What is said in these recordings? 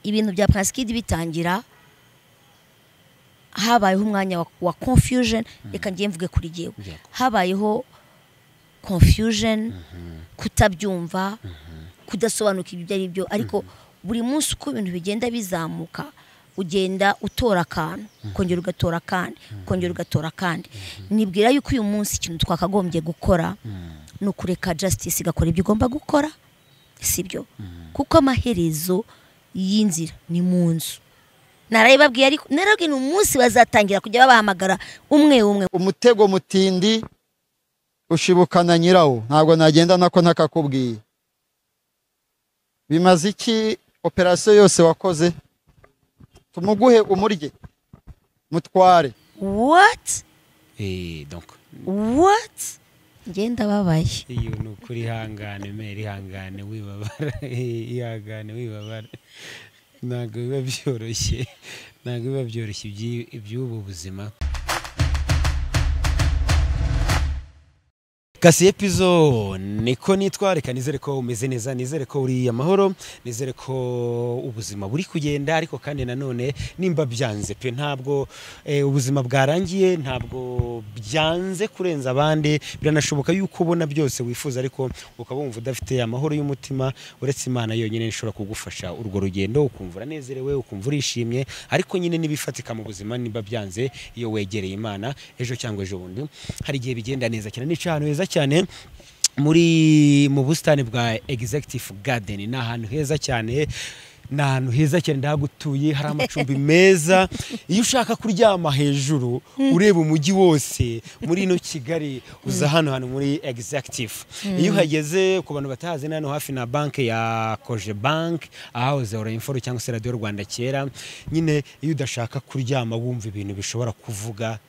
ibintu bya parasikidi bitangira habayeho umwanya wa- wa confusion reka ngiye mvuge kuri jyewe habayeho confusion kutabyumva kudasobanuka ibyo ibyo ari byo ariko buri munsi uko ibintu bigenda bizamuka ugenda utora akantu ukongera ugatora akandi ukongera ugatora akandi nibwira yuko uyu munsi ikintu twakagombye gukora ni ukureka justice igakora ibyo igomba gukora sibyo kuko amaherezo y'inzira ni mu nzu narabibabwiye ariko narababwiye ni umunsi bazatangira kujya babahamagara umwe umwe umutego mutindi ushibukana nyirawo ntabwo nagenda nako ntakakubwiye bimaze iki operasiyo yose wakoze tumuguhe umurye mutware wati Eh, donc wati ngenda babaye iyo ni ukuri ihangane mera ihangane wibabara Eh, ihangane wibabara ntabwo biba byoroshye ntabwo biba byoroshye iby'i- iby'ubu buzima kasiye pizo niko nitwa reka nizere ko umeze neza nizere ko uri amahoro nizere ko ubuzima buri kugenda ariko kandi nanone nimba byanze pe ntabwo eh, ubuzima bwarangiye ntabwo byanze kurenza abandi biranashoboka yuko ubona byose wifuza ariko ukaba wumva udafite amahoro y'umutima uretse imana yonyine ishobora kugufasha urwo rugendo ukumva uranezerewe ukumva urishimye ariko nyine n'ibifatika mu buzima niba byanze iyo wegereye imana ejo cyangwa ejo bundi hari igihe bigenda neza cyane ni ahantu heza cyane muri mu busitani bwa executive garden ni ahantu heza cyane ni ahantu heza cyane ndahagutuye hari amacumbi meza iyo ushaka kuryama hejuru ureba umujyi wose muri ino kigali uza hano hano muri executive iyo uhageze ku bantu batahazi ni hano hafi na banki ya koje banki ahahoze orayimforo cyangwa se radiyo rwanda kera nyine iyo udashaka kuryama wumva ibintu bishobora kuvuga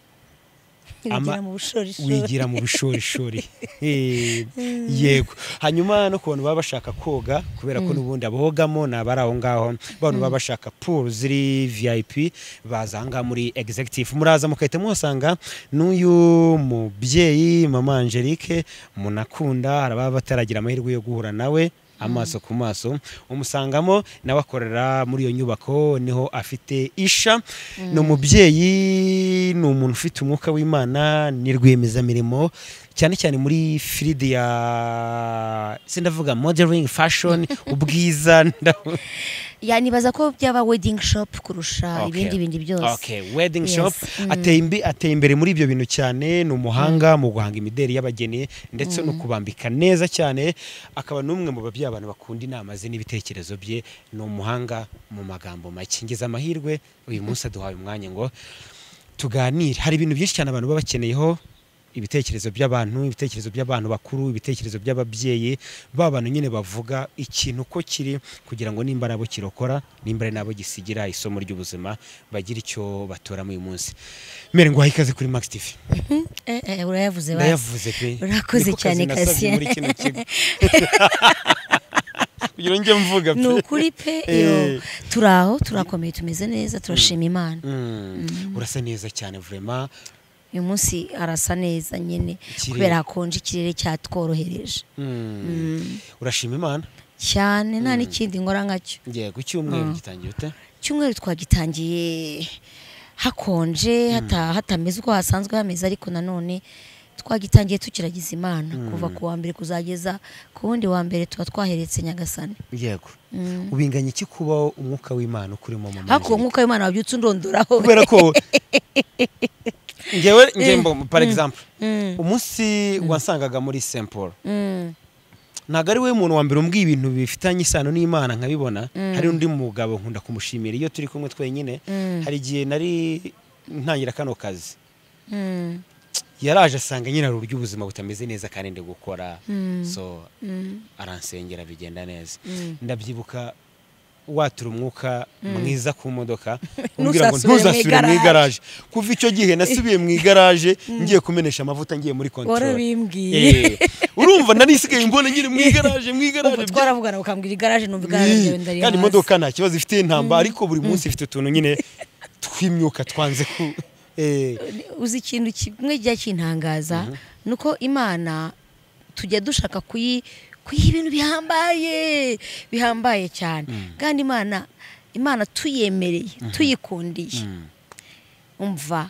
wigira Ama- mu bushorishori wigira mu bishorishori Eh, yego hanyuma no ku bantu baba bashaka koga kubera ko n'ubundi abogamo ni abari aho ngaho abantu baba bashaka pool ziri vip baza aha ngaha muri executive muraza mugahita muhasanga n'uyu mubyeyi mama angelique munakunda hari ababa bataragira amahirwe yo guhura nawe amaso ku maso umusangamo nawe akorera muri iyo nyubako niho afite isha ni umubyeyi ni umuntu ufite umwuka w'imana ni rwiyemezamirimo cyane cyane muri firidi ya sindavuga modeling fashion ubwiza ndabona yanibaza ko byaba wedding shop kurusha Okay. ibindi bindi byose Okay, wedding Yes. shop ateye, imbi, ateye imbere muri ibyo bintu cyane ni umuhanga mu guhanga imideri y'abageni ndetse no kubambika neza cyane akaba n'umwe mu babyeyi abantu bakunda inama ze n'ibitekerezo bye ni umuhanga mu magambo make ngeze amahirwe uyu munsi aduhaye umwanya ngo tuganire hari ibintu byinshi cyane abantu baba bakeneyeho ibitekerezo by'abantu ibitekerezo by'abantu bakuru ibitekerezo by'ababyeyi ba bantu nyine bavuga ikintu uko kiri kugira ngo nimba ari abo kirokora nimba ari nabo gisigira isomo ry'ubuzima bagire icyo batoramo uyu munsi mbere ngo ikaze kuri max tv Eh, eh, urayavuze basi ndayavuze pe Urakoze Niko kazi cyane, nasabye Cassien. muri kino kigo kugira ngo njye mvuga pe ni ukuri pe Eh. iyo turi aho turakomeye tumeze neza turashima imana Mm, urasa neza cyane vraiment uyu munsi arasa neza nyine Ikirere. kubera hakonje ikirere cyatworohereje Mm. urashima imana cyane nta n'ikindi nkora nkacyo yego icyumweru gitangiye ute icyumweru twagitangiye hakonje hata- hatameze uko hasanzwe hameze ariko nanone twagitangiye tukiragiza imana kuva ku wa mbere kuzageza ku wundi wa mbere tuba twaheretse nyagasani yego ubinganya iki kubaho umwuka w'imana ukurimo mu ariko nk'uko ayo mwana wabyutse undondoraho kubera ko ngewe ngembo par exemple umunsi wansangaga muri Saint Paul Mm. ntabwo ari we muntu wa mbere umbwiye ibintu bifitanye isano n'Imana nkabibona hari undi mugabo nkunda kumushimira iyo turi kumwe twenyine hari igihe nari ntangira kano kazi Mm. yaraje asanga nyine hari uburyo ubuzima butameze neza kandi ndi gukora so aransengera bigenda neza ndabyibuka watura umwuka mwiza ku modoka umbwira ngo Ntuzasubire mu ntuzasubire mu igaraje." igaraje kuva icyo gihe nasubiye mu igaraje ngiye kumenesha amavuta ngiye muri kontorori warabimbwiye urumva nari isigaye mbona nyine mu igaraje mu igaraje ubwo twaravugana ukambwira igaraje numva igaraje ryawe Iyi, ndarimaze kandi imodoka nta kibazo ifite intamba ariko buri munsi ifite utuntu nyine tw'imyuka twanze ku eh, uzi ikintu kimwe kijya kintangaza ni uko imana tujya dushaka kuyi kuyiha ibintu bihambaye bihambaye cyane kandi imana imana tuyemereye tuyikundiye umva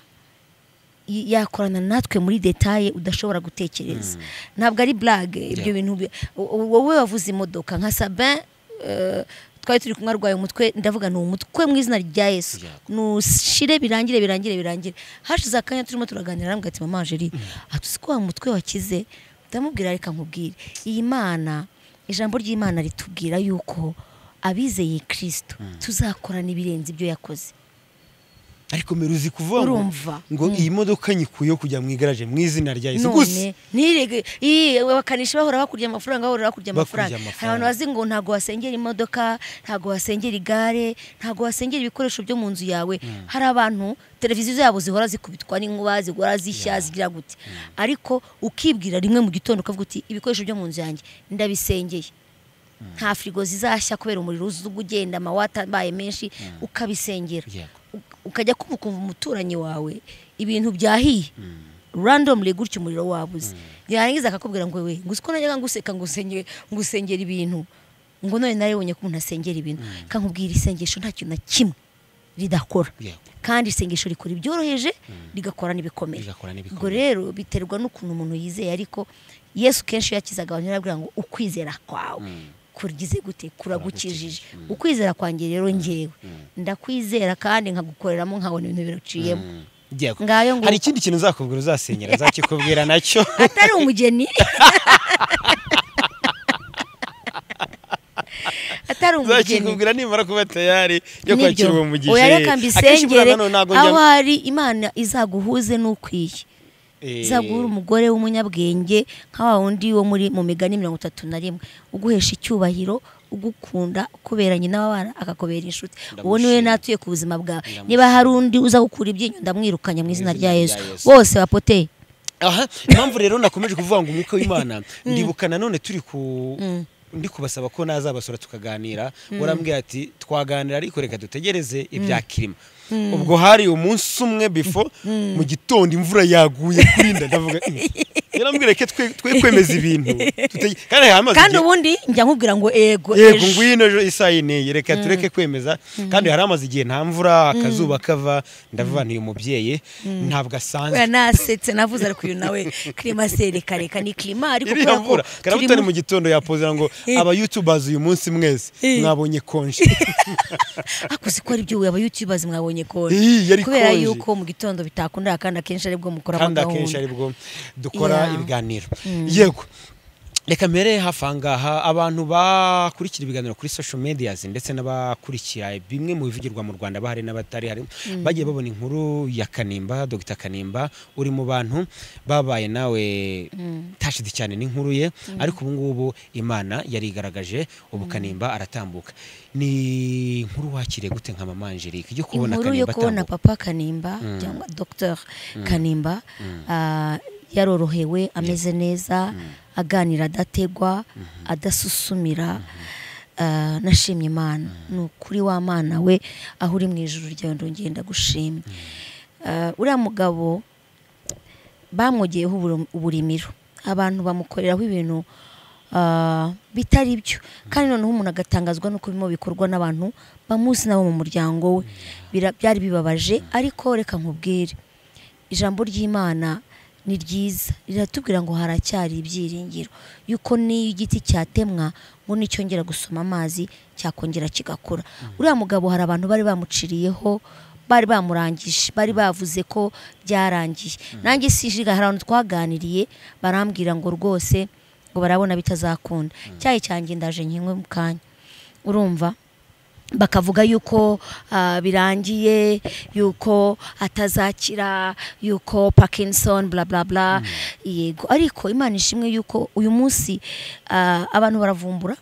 y- yakorana natwe muri detaye udashobora gutekereza ntabwo ari blague ibyo Yeah. bintu bi- wo- wo- wowe wavuze imodoka nka sabin eh, twari turi kumwe arwaye umutwe ndavuga ni umutwe mu izina rya yesu Yeah. nushire birangire birangire birangire hashize akanya turimo turaganira aramubwira ati mama jeri atuzi ko wa mutwe wakize ndamubwira reka nkubwire iyi mana ijambo ry'imana ritubwira yuko abizeye kirisito tuzakorana ibirenze ibyo yakoze ariko mbere uzi kuvuga ngo- Urumva. ngo iyi modoka nyikuyeho kujya mu igaraje mu izina rya yesu gusa none ntirege iyi bakanisha bahora bakurya amafaranga bahora bakurya Bakurya amafaranga amafaranga. hari abantu bazi ngo ntabwo wasengera imodoka ntabwo wasengera igare ntabwo wasengera ibikoresho byo mu nzu yawe hari abantu televiziyo zabo zihora zikubitwa n'inkuba zihora zishya zigira gute ariko ukibwira rimwe mu gitondo ukavuga uti ibikoresho byo mu nzu yanjye ndabisengeye nta firigo zizashya kubera umuriro uzajya ugenda amawata abaye menshi ukabisengera Yego. uk- ukajya kumva ukumva umuturanyi wawe ibintu byahiye randomly gutya umuriro wabuze yarangiza akakubwira ngo we ngo uko najyaga nguseka ngo usenge- ngo usengera ibintu ngo none naribonye ko umuntu asengera ibintu kankubwira isengesho nta kintu na kimwe ridakora Yego. kandi isengesho rikora ibyoroheje rigakora n'ibikomeye Rigakora n'ibikomeye. ubwo rero biterwa n'ukuntu umuntu yizeye ariko yesu kenshi iyo yakizaga abantu yarabwira ngo ukwizera kwawe kurigize gute kuragukijije ukwizera kwanjye rero ngewe ndakwizera kandi nkagukoreramo nkabona ibintu biruciyemo Yego. Ngayo nguko. hari ikindi kintu uzakubwira uzasenyera azakikubwira nacyo atari umugeni atari umugeni uzakikubwira nimara kuba tayari yo Nibyo. kwakira uwo mugisha oya reka Akenshi mbisengere buriya nanone ntabwo njya- aho hari imana izaguhuze n'ukwiye Eh, izaguhura umugore w'umunyabwenge nka wa wundi wo muri mu migani mirongo itatu na rimwe uguhesha icyubahiro ugukunda ukuberanye n'abana akakubera inshuti uwo niwe Ndamushima. natuye ku buzima bwawe Ndamushima. niba hari undi uza gukura ibyinyo ndamwirukanya mu izina rya yesu Yesu. bose bapoteye aha impamvu rero nakomeje kuvuga ngo umwuka w'imana ndibuka nanone turi ku ndi kubasaba ko nazabasura tukaganira warambwiye ati twaganira ariko reka dutegereze ibya kirima ubwo hari umunsi umwe bifo mu gitondo imvura yaguye kurinda ndavuga yarambwiye reka twe twe kwemeza ibintu tutege- kandi hari amazi kandi igihe- ubundi njya nkubwira ngo ego yego ejo. ngwino ejo isaha yineye reka tureke kwemeza kandi hari amaze igihe nta mvura akazuba kava ndavuga nti uyu mubyeyi ntabwo asanzwe Oya, nasetse navuze ariko uyu nawe klimaseri kareka ni klima ariko iriya mvura turi karabutari mu- mu gitondo yapozera ngo aba youtubers uyu munsi mwese Eh. mwabonye konje ariko uzi ko ari byo aba youtubers mwabonye konje Ih, yari kubera konje. yuko mu gitondo bitakunda kandi akenshi aribwo mukora kandi akenshi gahunda aribwo dukora Yeah. ibiganiro yego reka mbere hafi aha ngaha abantu bakurikira ibiganiro kuri social medias ndetse n'abakurikira bimwe mu bivugirwa mu rwanda bahari n'abatari hari bagiye babona inkuru ya kanimba dogita kanimba uri mu bantu babaye nawe tashidi cyane n'inkuru ye ariko ubu ngubu imana yarigaragaje ubu kanimba aratambuka ni inkuru wakiriye gute nka mama Angelique yo kubona inkuru yo kanimba kubona atambuka papa kanimba cyangwa dr kanimba ah, yarorohewe ameze neza aganira adategwa adasusumira ah, nashimye imana ni ukuri w'amana we aho uri mu ijoro ryawe ndongera ndagushimye Ah, uriya mugabo bamwogeyeho uburu- uburimiro abantu bamukoreraho ibintu ah, bitari byo kandi noneho umuntu agatangazwa n'uko birimo bikorwa n'abantu bamuzi nabo mu muryango we Bira- byari bibabaje ariko reka nkubwire ijambo ry'imana ni ryiza riratubwira ngo haracyari ibyiringiro yuko n'iyo igiti cyatemwa ngo nicyongera gusoma amazi cyakongera kigakura uriya mugabo hari abantu bari bamuciriyeho bari bamurangije bari bavuze ko byarangiye nanjye sijiga hari abantu twaganiriye barambwira ngo rwose ngo barabona bitazakunda icyayi cyanjye ndaje nkinywe mu kanya urumva bakavuga yuko ah, birangiye yuko atazakira yuko parkinson bla bla bla yego ariko imana ishimwe yuko uyu munsi ah, abantu baravumbura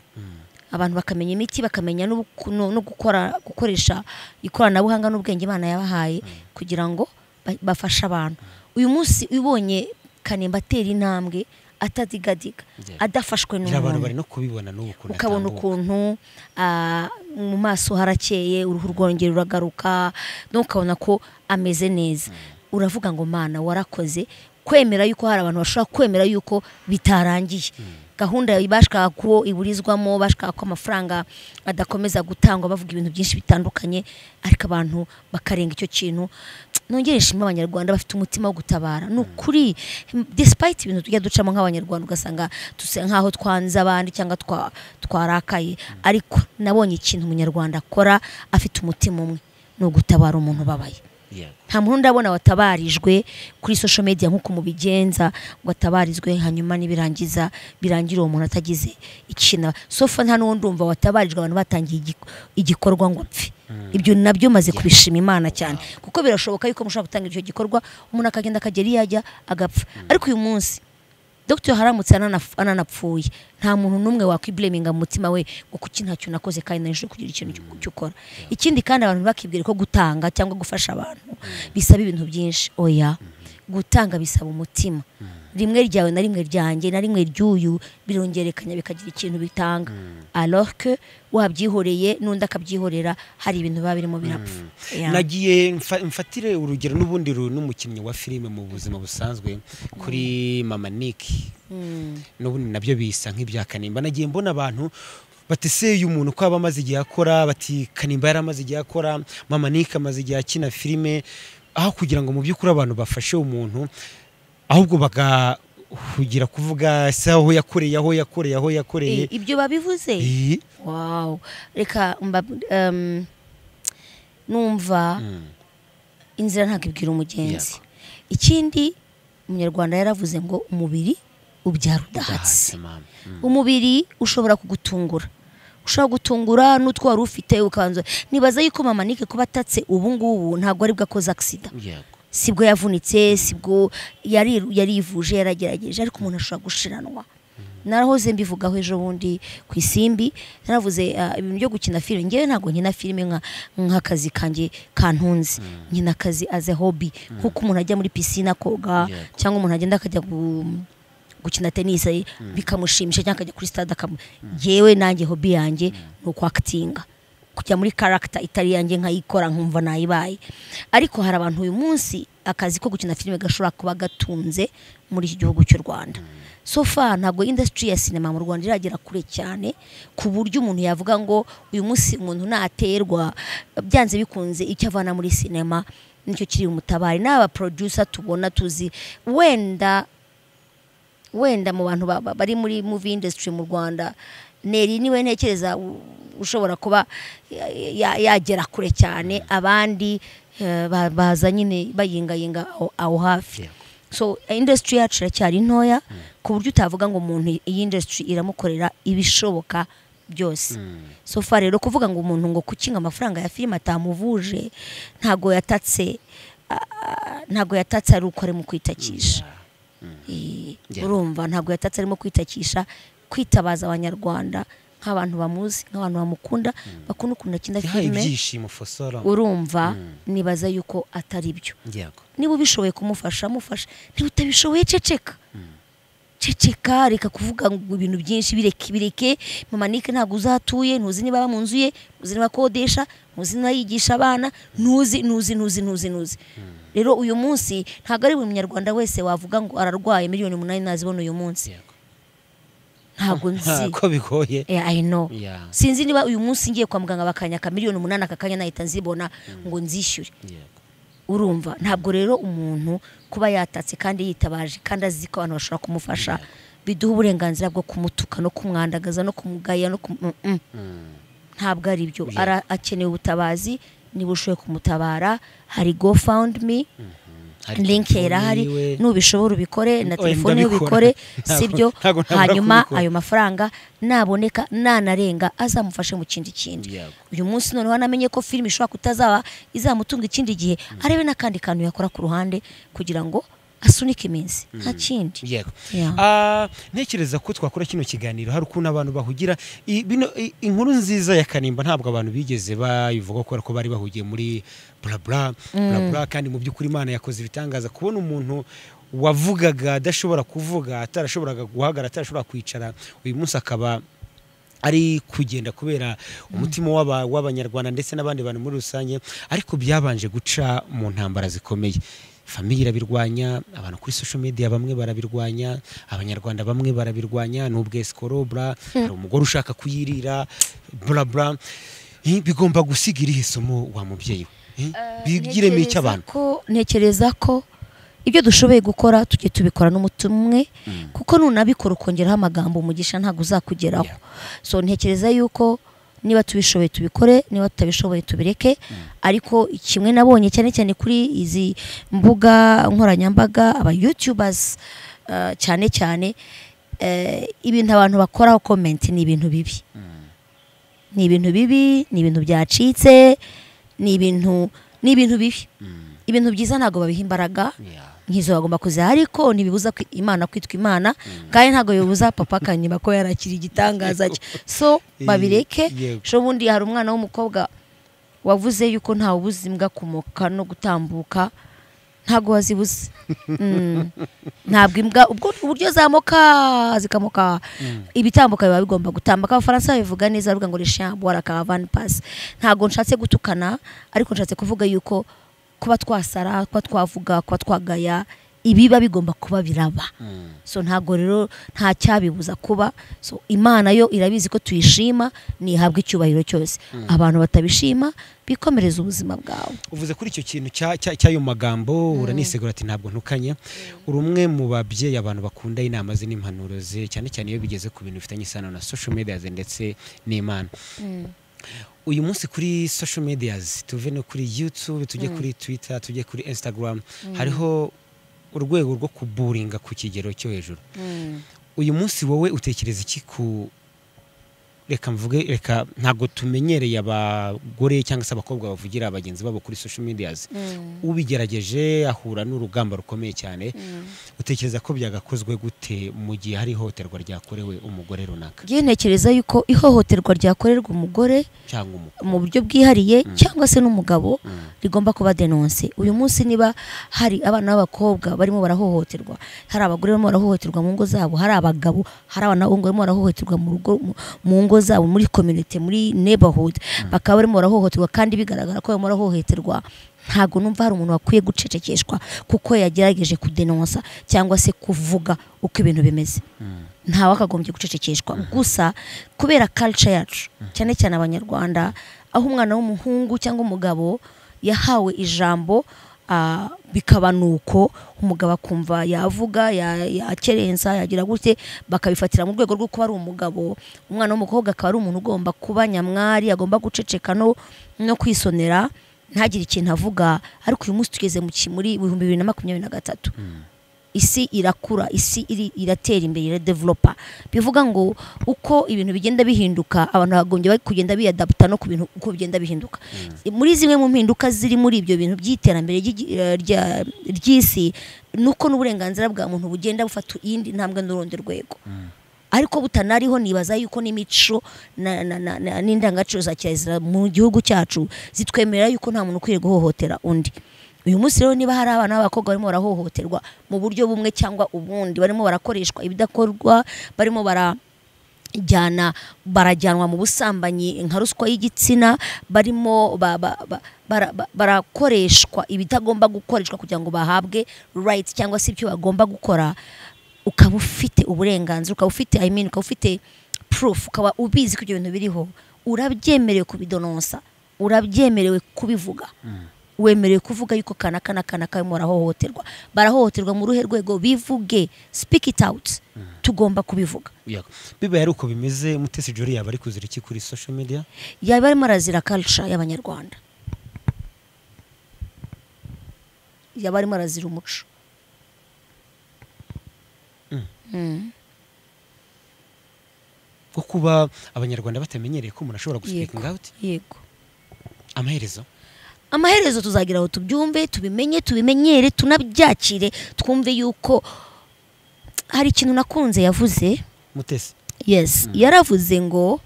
abantu bakamenya imiti bakamenya no no- no gukora gukoresha ikoranabuhanga n'ubwenge imana yabahaye kugira ngo ba- bafashe abantu uyu munsi ubonye kanimba atera intambwe atadigadiga Yeah. adafashwe ngira abantu n'umuntu bari no kubibona n'ubu ukuntu ukabona atambuka. ukuntu ah, mu maso harakeye uruhu rwongera uragaruka no ukabona ko ameze neza uravuga ngo mana warakoze kwemera yuko hari abantu bashobora kwemera yuko bitarangiye gahunda bashaka ko iburizwamo bashaka ko amafaranga adakomeza gutangwa bavuga ibintu byinshi bitandukanye ariko abantu bakarenga icyo kintu nongere nshima abanyarwanda bafite umutima wo gutabara ni ukuri despite ibintu tujya ducamo nk'abanyarwanda ugasanga dusa nk'aho twanze abandi cyangwa twa- twarakaye ariko nabonye ikintu umunyarwanda akora afite umutima umwe ni ugutabara umuntu ubabaye yego nta muntu ndabona watabarijwe kuri social media nk'uko mubigenza ngo atabarizwe hanyuma nibirangiza birangira uwo muntu atagize ikintu sofa nta n'uwo ndumva watabarijwe abantu batangiye igik- igikorwa ngo apfe ibyo nabyo maze kubishima imana cyane kuko birashoboka yuko mushobora gutangira icyo gikorwa umuntu akagenda akagera iyo ajya agapfa ariko uyu munsi Dr haramutse ananaf- ananapfuye nta muntu n'umwe wakwibureminga mu mutima we ngo kuki ntacyo nakoze kandi nari nshobora kugira ikintu cyo- cyo ukora ikindi kandi abantu bakibwira ko gutanga cyangwa gufasha abantu bisaba ibintu byinshi oya gutanga bisaba umutima rimwe ryawe na rimwe ryanjye na rimwe ry'uyu birongerekanya bikagira ikintu bitanga alors que wabyihoreye n'undi akabyihorera hari ibintu biba birimo birapfa Yeah. nagiye mfa- mfatire urugero n'ubundi ru- n'umukinnyi wa filime mu buzima busanzwe kuri mama niki n'ubundi nabyo bisa nk'ibya kanimba nagiye mbona abantu bateseye umuntu ko aba amaze igihe akora bati kanimba yari amaze igihe akora mama niki amaze igihe akina filime aho kugira ngo mu by'ukuri abantu bafashe umuntu ahubwo bagahugira kuvuga se aho yakoreye aho yakoreye aho yakoreye Eh, ibyo babivuze Eh, wow reka mba um, numva inzira ntabwo ibwira umugenzi ikindi umunyarwanda yaravuze ngo umubiri ubyara udahatse ndahatse mama Mm. umubiri ushobora kugutungura ushobora gutungura n'utwo wari ufite ukanzu nibaza yuko mama nike kuba atatse ubu ngubu ntabwo aribwo akoze agisida yego sibwo yavunitse sibwo yari yarivuje yaragerageje ariko umuntu ashobora gushiranwa narahoze mbivugaho ejo bundi ku isimbi naravuze ah, ibintu byo gukina filime ngewe ntabwo nkina filime nka nk'akazi kanjye kantunze nkina akazi as a hobby nk'uko umuntu ajya muri pisine akoga Yego. cyangwa umuntu agenda akajya gu- gukina tennis eh, bikamushimisha cyangwa akajya kuri stade akamu yewe nanjye hobby yanjye ni ukwakitinga kujya muri karakita itari yanjye nkayikora nkumva nayibaye ariko hari abantu uyu munsi akazi ko gukina filime gashobora kuba gatunze muri iki gihugu cy'u rwanda so far ntabwo industry ya sinema mu rwanda iragera kure cyane ku buryo umuntu yavuga ngo uyu munsi umuntu naterwa byanze bikunze icyo avana muri sinema nicyo kiri umutabari n'aba producer tubona tuzi wenda wenda mu bantu ba- ba- bari muri movie industry mu Rwanda neri niwe ntekereza u- ushobora kuba ya- ya- yagera kure cyane abandi eh, ba- baza nyine bayingayinga aho- aho hafi Yego. so industry yacu iracyari ntoya ku buryo utavuga ngo umuntu iyi industry iramukorera ibishoboka byose so far rero kuvuga ngo umuntu ngo kukinga amafaranga ya filime atamuvuje ntago yatatse ah, ah, ntago yatatse ari uko arimo kwitakisha Eh, Yeah. urumva ntabwo yatatse arimo kwitakisha kwitabaza abanyarwanda nk'abantu bamuzi nk'abantu bamukunda bakunda ukuntu akina yahaye filime ibyishimo fosora urumva nibaza yuko atari byo yego niba ubishoboye kumufasha mufasha niba utabishoboye ceceka ceceka reka kuvuga ngo ibintu byinshi bireke bireke mama nike ntabwo uzatuye ntuzi niba aba mu nzu ye ntuzi niba akodesha ntuzi niba yigisha abana ntuzi ntuzi ntuzi ntuzi ntuzi rero uyu munsi ntabwo ari buri munyarwanda wese wavuga ngo ararwaye miliyoni umunani nazibona uyu munsi yego ntabwo nzi ko bigoye Yeah, I know. Yeah. sinzi niba uyu munsi ngiye kwa muganga bakanyaka miliyoni umunani aka kanya nahita nzibona ngo nzishyure yego urumva ntabwo rero umuntu kuba yatatse kandi yitabaje kandi azi ko abantu bashobora kumufasha biduha uburenganzira bwo kumutuka no kumwandagaza no kumugaya no kumu... Mm-mm. ntabwo ari byo Ara- akeneye ubutabazi niba ushoboye kumutabara hari gofawundimi Hari linki telefone yarahari yiwe. nubishobora ubikore na Oya, telefone ye ndabikora. ubikore Ntabwo- sibyo ntabwo ntabura hanyuma kubikora. ayo mafaranga naboneka nanarenga azamufashe mu kindi kindi Yego. uyu munsi noneho anamenye ko filime ishobora kutazaba izamutunga ikindi gihe arebe n'akandi kantu yakora ku ruhande kugira ngo asunike iminsi nta kindi yego Yeah. Ah, ntekereza ko twakora kino kiganiro hari ukuntu abantu bahugira I- bino- i- inkuru nziza ya kanimba ntabwo abantu bigeze bayivuga kubera ko bari bahugiye muri burabura burabura kandi mu by'ukuri imana yakoze ibitangaza kubona umuntu wavugaga adashobora kuvuga atarashoboraga guhagarara atarashobora kwicara uyu munsi akaba ari kugenda kubera umutima w'aba- w'abanyarwanda ndetse n'abandi bantu muri rusange ariko byabanje guca mu ntambara zikomeye famiye irabirwanya abantu kuri social media bamwe barabirwanya abanyarwanda bamwe barabirwanya n'ubwe sikoro bra hari umugore ushaka kuyirira bra bra Eh, bigomba gusiga irihe somo wa mubyeyi we Eh, bigiremo icyo abantu ntekereza ko ibyo dushoboye gukora tujye tubikora n'umutima umwe kuko nunabikora ukongeraho amagambo umugisha ntabwo uzakugeraho so ntekereza yuko niba tubishoboye tubikore niba tutabishoboye tubireke ariko kimwe nabonye cyane cyane kuri izi mbuga nkoranyambaga aba yutubers eh, cyane cyane eh, ibintu abantu bakoraho komenti ni ibintu bibi ni ibintu bibi ni ibintu byacitse ni ibintu ni ibintu bibi ibintu byiza ntabwo babiha imbaraga Yeah. nk'izo bagomba kuziha ariko ntibibuza kwi- imana kwitwa imana kandi ntabwo bibuza papa kanyiba ko yarakira igitangaza cye so babireke Yego. ejo bundi hari umwana w'umukobwa wavuze yuko ntawe ubuze imbwa kumoka no gutambuka ntabwo wazibuze Mm. ntabwo imbwa ubwo uburyo zamoka zikamoka ibitambuka biba bigomba gutambuka abafaransa babivuga neza bavuga ngo le chien boit la caravane passe ntabwo nshatse gutukana ariko nshatse kuvuga yuko kuba twasara kuba twavuga kuba twagaya ibiba bigomba kuba biraba so ntabwo rero nta cyabibuza kuba so imana yo irabizi ko tuyishima ntihabwa icyubahiro cyose abantu batabishima bikomereza ubuzima bwawe uvuze kuri icyo kintu cya- cya- cy'ayo magambo uranisegura ati ntabwo ntukanye uri umwe mu babyeyi abantu bakunda inama ze n'impanuro ze cyane cyane iyo bigeze ku bintu bifitanye isano na social media ze ndetse n'imana uyu munsi kuri social media tuve no kuri youtube tujye kuri twitter tujye kuri instagram hariho urwego rwo kuburinga ku kigero cyo hejuru uyu munsi wowe utekereza iki ku reka mvuge reka ntabwo tumenyereye abagore cyangwa se abakobwa bavugira bagenzi babo kuri social medias ubigerageje ahura n'urugamba rukomeye cyane utekereza ko byagakozwe gute mu gihe hari ihohoterwa ryakorewe umugore runaka ngiye ntekereza yuko ihohoterwa ryakorerwa umugore cyangwa umugore mu buryo bwihariye cyangwa se n'umugabo rigomba kuba denonse uyu munsi niba hari abana b'abakobwa barimo barahohoterwa hari abagore barimo barahohoterwa mu ngo zabo hari abagabo hari abanahungu barimo barahohoterwa mu rugo mu- mu ngo zabo muri community muri neighborhood bakaba barimo barahohoterwa kandi bigaragara ko barimo barahohoterwa ntabwo numva hari umuntu wakwiye gucecekeshwa kuko yagerageje kudenonsa cyangwa se kuvuga uko ibintu bimeze ntawe akagombye gucecekeshwa gusa kubera culture yacu cyane cyane abanyarwanda aho umwana w'umuhungu cyangwa umugabo yahawe ijambo ah, bikaba nuko umugabo akumva yavuga ya- yakerensa yagira gute bakabifatira mu rwego rwo kuba ari umugabo umwana w'umukobwa akaba ari umuntu ugomba kuba nyamwari agomba guceceka no no kwisonera ntagire ikintu avuga ariko uyu munsi tugeze mu ki- muri ibihumbi bibiri na makumyabiri na gatatu isi irakura isi iri, iratera imbere iradevelopa bivuga ngo uko ibintu bigenda bihinduka abantu bagombye kugenda biyadaputa no ku bintu uko bigenda bihinduka muri zimwe mu mpinduka ziri muri ibyo bintu by'iterambere ry'igi- eh, rya- ry'isi nuko n'uburenganzira bwa muntu bugenda bufata iyindi ntambwe n'urundi rwego ariko butanariho nibaza yuko n'imico na- na- na- na- n'indangagaciro za kirazira mu gihugu cyacu zitwemerera yuko nta muntu ukwiye guhohotera undi uyu munsi rero niba hari abana b'abakobwa barimo barahohoterwa mu buryo bumwe cyangwa ubundi barimo barakoreshwa ibidakorwa barimo bara jyana barajyanwa mu busambanyi nka ruswa y'igitsina barimo ba- ba- ba- bara- ba- barakoreshwa ibitagomba gukoreshwa kugira ngo bahabwe right cyangwa se ibyo bagomba gukora ukaba ufite uburenganzira ukaba ufite I mean, ukaba ufite proof ukaba ubizi ko ibyo bintu biriho urabyemerewe kubidononsa urabyemerewe kubivuga wemerewe kuvuga yuko kana kana kana karimo barahohoterwa barahohoterwa mu ruhe rwego bivuge speak it out tugomba kubivuga Yego. bibaye ari uko bimeze mutesi jori yaba ari kuzira iki kuri social media yaba arimo arazira culture y'abanyarwanda yaba arimo arazira umuco ko kuba abanyarwanda batamenyereye ko umuntu ashobora Yego. gusipekinga out yego amaherezo amaherezo tuzagira aho tubyumve tubimenye tubimenyere tunabyakire twumve yuko hari ikintu nakunze yavuze mutesi yes yaravuze ngo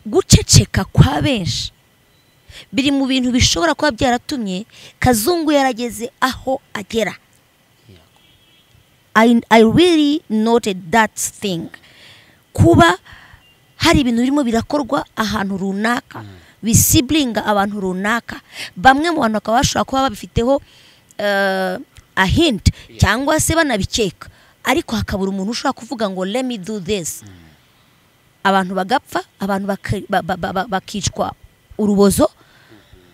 guceceka kwa benshi biri mu bintu bishobora kuba byaratumye kazungu yarageze aho agera I, I really noted that thing kuba hari ibintu birimo birakorwa ahantu runaka bisibiringa abantu runaka bamwe mu bantu bakaba bashobora kuba babifiteho eh, a hint cyangwa se banabikeka ariko hakabura umuntu ushobora kuvuga ngo let me do this abantu bagapfa abantu baka- ba- ba- ba- ba- bakicwa urubozo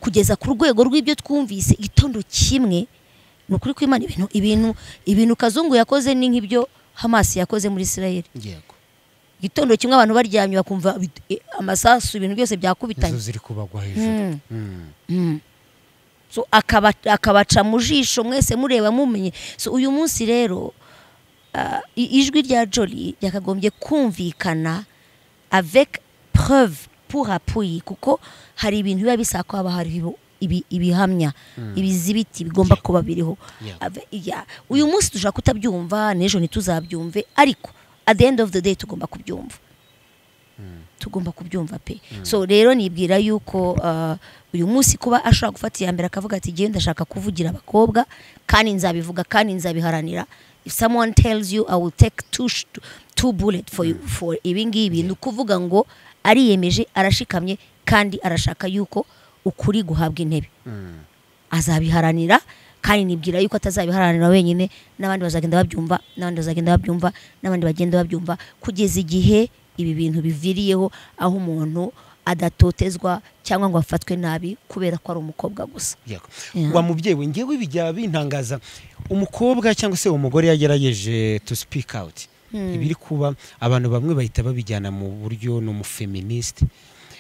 kugeza ku rwego rw'ibyo twumvise igitondo kimwe ni ukuri kw'imana ibintu ibintu ibintu kazungu yakoze ni nk'ibyo hamasi yakoze muri isirayeli yego igitondo kimwe abantu baryamye bakumva bit- eh, amasasu ibintu byose byakubitanye inzu ziri kubagwa hejuru Mm. so akaba- akabaca mu jisho mwese mureba mumenye so uyu munsi rero ah, i- ijwi rya joli ryakagombye kumvikana avec preuve pour appui kuko hari ibintu biba bisaba ko haba hariho ibi- ibi- ibihamya ibizibiti bigomba kuba biriho Yeah. Ave- yeah. uyu munsi dushobora kutabyumva n'ejo ntituzabyumve ariko at the end of the day tugomba kubyumva tugomba kubyumva pe so rero nibwira yuko uh, uyu munsi kuba ashobora gufata iya mbere akavuga ati ngewe ndashaka kuvugira abakobwa kandi nzabivuga kandi nzabiharanira if someone tells you i will take two, sh- two bullet for you for ibi ngibi ni ukuvuga ngo ariyemeje arashikamye kandi arashaka yuko ukuri guhabwa intebe azabiharanira kandi nibwira yuko atazabiharanira wenyine n'abandi bazagenda babyumva n'abandi bazagenda babyumva n'abandi bagenda babyumva kugeza igihe ibi bintu biviriyeho aho umuntu adatotezwa cyangwa ngo afatwe nabi kubera ko ari umukobwa gusa yego Yeah. wa mubyeyi we ngewe bijya bintangaza umukobwa cyangwa se umugore yagerageje to speak out ibiri kuba abantu bamwe bahita babijyana mu buryo ni umufeministe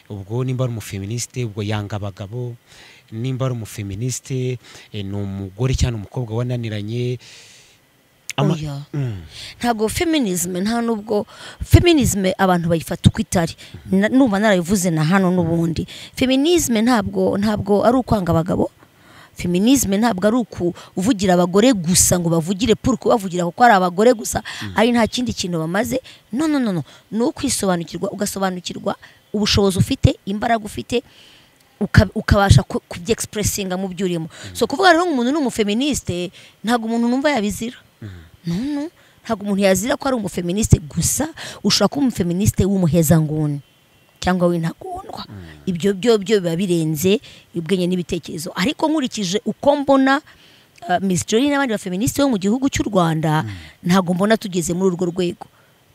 ubwo nimba ari umufeministe ubwo yanga abagabo nimba ari umufeministe eh, ni umugore cyangwa umukobwa wananiranye Ama- Oya. Mm. ntabwo feminisme nta nubwo feminisme abantu bayifata uko itari Na- numva narabivuze na hano n'ubundi feminisme ntabwo ntabwo ari ukwanga abagabo feminisme ntabwo ari ukuvugira abagore gusa ngo bavugire puru kubavugira kuko ari abagore gusa ari nta kindi kintu bamaze no no no no ni ukwisobanukirwa ugasobanukirwa ubushobozi ufite imbaraga ufite uka- ukabasha ku- kubyegispuresitinga mu byo urimo so kuvuga rero ngo umuntu ni umufeministe ntabwo umuntu numva yabizira no, no. ntabwo umuntu yazira ko ari umufeministe gusa ushobora kuba umufeministe w'umuhezanguni cyangwa w'intagondwa ibyo byo byo biba birenze ubwenge n'ibitekerezo ariko nkurikije uko mbona uh, Miss Jolie n'abandi bafeministi bo mu gihugu cy'u Rwanda ntabwo mbona tugeze muri urwo rwego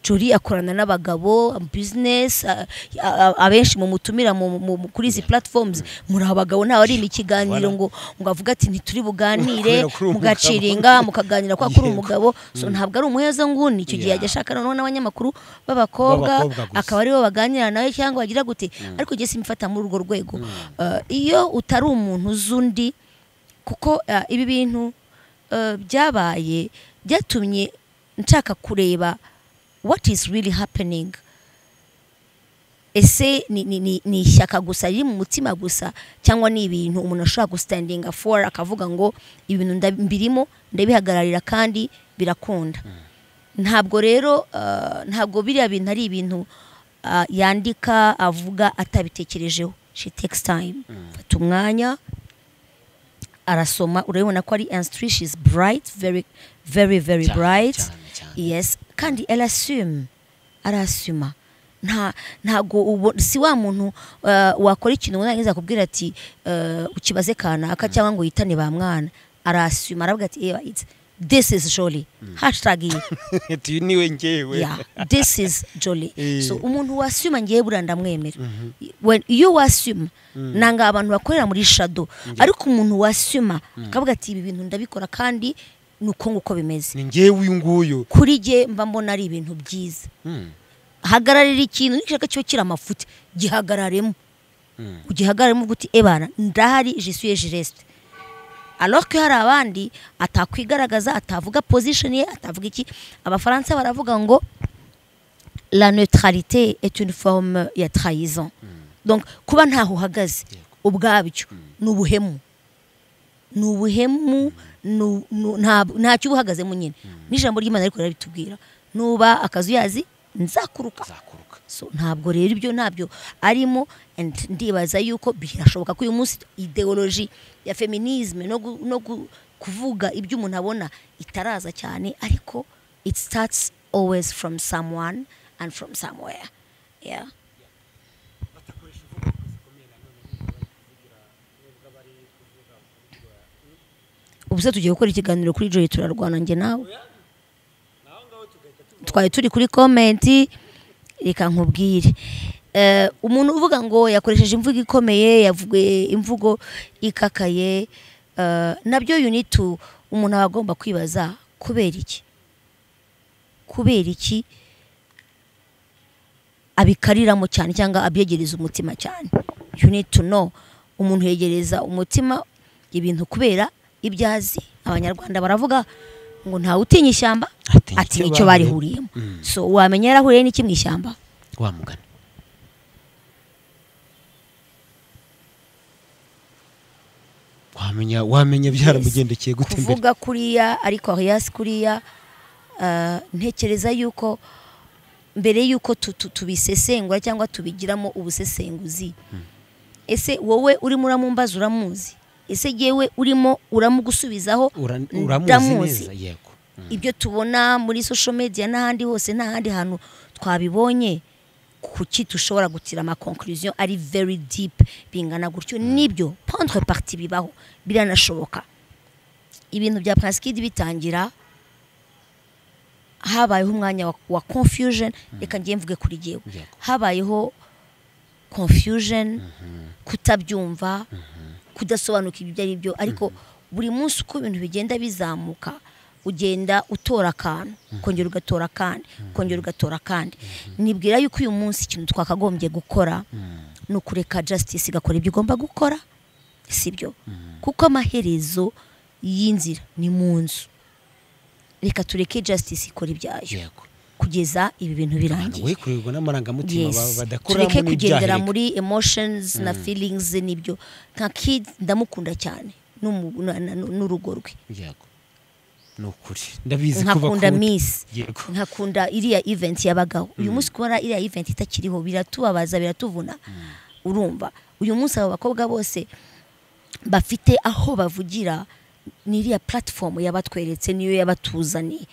Jolie akorana n'abagabo business uh, a- a- abenshi mumutumira mu- mu- mu- kuri izi platforms muri abagabo ntawe ari mu kiganiro ngo ngo avuge ati ntituri buganire Kubera ko uri umugabo." mugaciringa mukaganira kwa kuri Yego. umugabo so ntabwo ari umuheza nguni icyo gihe Yeah. yajya ashaka noneho n'abanyamakuru b'abakobwa B'abakobwa gusa. akaba aribo baganira nawe cyangwa bagira gute ariko njye simfata muri urwo rwego Uh, iyo utari umuntu uzi undi kuko uh, ibi bintu uh, byabaye byatumye nshaka kureba what is really happening ese ni, ni, ni, ni ishyaka gusa riri mu mutima gusa cyangwa ni ibintu umuntu ashobora gusitandinga for akavuga ngo ibintu nda- mbirimo ndabihagararira kandi birakunda ntabwo rero uh, ntabwo biriya bintu ari ibintu uh, yandika avuga atabitekerejeho she takes time fata umwanya arasoma urabibona ko ari instri she is bright very very very Cyane, bright cyane, cyane. yes kandi arasuma arasuma nta ntago ubo- si wa muntu uh, wakora ikintu ngo narangiza akubwira ati uh, ukibaze kanaka cyangwa ngo yitane ba mwana arasuma aravuga ati "Ewa, it's- this is jolly hashtag iyi Ati, niwe ngewe yeah this is jolly Eh. so umuntu wasuma ngiye buriya ndamwemera When- iyo wasuma nanga abantu bakorera muri shadow ariko umuntu wasuma akavuga ati ibi bintu ndabikora kandi ni uko nguko bimeze ni ngewe uyu nguyu kuri jye mba mbona ari ibintu byiza Mm. hagararira ikintu nigishaka cyo kiri amafuti gihagararemo ugihagararemo uguti ebana ndahari jisuye jiresite alors ko hari abandi atakwigaragaza atavuga position ye atavuga iki abafaransa baravuga ngo la neutralité est une forme ya trahison donc kuba ntaho uhagaze ubwabyo ni ubuhemu ni ubuhemu nu- nu- nta- ntacyo uba uhagazemo nyine n'ijambo ry'imana ariko rirabitubwira nuba akazu yazi nzakuruka azakuruka so ntabwo rero ibyo ntabyo arimo and ndibaza yuko birashoboka ko uyu munsi ideology ya feminisme no, gu- no gu- kuvuga ibyo umuntu abona itaraza cyane ariko it starts always from someone and from somewhere yeah. ubuse tugiye gukora ikiganiro kuri joyi turarwana njye nawe twari turi kuri komenti reka nkubwire Eh, umuntu uvuga ngo yakoresheje imvugo ikomeye yavuye imvugo ikakaye eh, nabyo you need to umuntu aba agomba kwibaza kubera iki kubera iki abikariramo cyane cyangwa abyegereza umutima cyane you need to know umuntu yegereza umutima ibintu kubera ibyo azi abanyarwanda baravuga ngo ntawe utinya ishyamba Atinya atinya icyo icyo bahuye- barihuriyemo Mm. so wamenya yarahuriye n'iki mu ishyamba wamugana wamenya wamenya byaramugendekeye gute imbere kuvuga kuriya ariko arias kuriya ah, ntekereza yuko mbere yuko tu- tu- tubisesengura cyangwa tubigiramo ubusesenguzi ese wowe urimo uramumbaza uramuzi ese yewe urimo uramugusubizaho Ura- ndamuzi. uramuzi neza yego ibyo tubona muri social media n'ahandi hose nta handi hantu twabibonye kuki dushobora gutira ama conclusion ari very deep bingana gutyo nibyo pondre parti bibaho biranashoboka ibintu bya Prinskid bitangira habayeho umwanya wa, wa confusion reka ngiye mvuge kuri jyewe Yego. habayeho confusion kutabyumva kudasobanuka ibyo ari byo ariko buri munsi uko ibintu bigenda bizamuka ugenda utora akantu ukongera ugatora akandi ukongera ugatora akandi nibwira yuko uyu munsi ikintu twakagombye gukora ni ukureka justice igakora ibyo igomba gukora sibyo kuko amaherezo y'inzira ni mu nzu reka tureke justice ikora ibyayo yego kugeza ibi bintu abantu birangiye wikururwa n'amarangamutima ba- Yes. badakoramo tureke kugendera n'ibyaha muri emotions na feelings n'ibyo nka kid ndamukunda cyane n'umu- na- na- n'urugo rwe yego ni ukuri ndabizi ko nkakunda bakunda miss yego nkakunda iriya event yabagaho uyu munsi kubona iriya event itakiriho biratubabaza biratuvuna urumva uyu munsi aba bakobwa bose bafite aho bavugira ni iriya platform yabatweretse niyo yabatuzaniye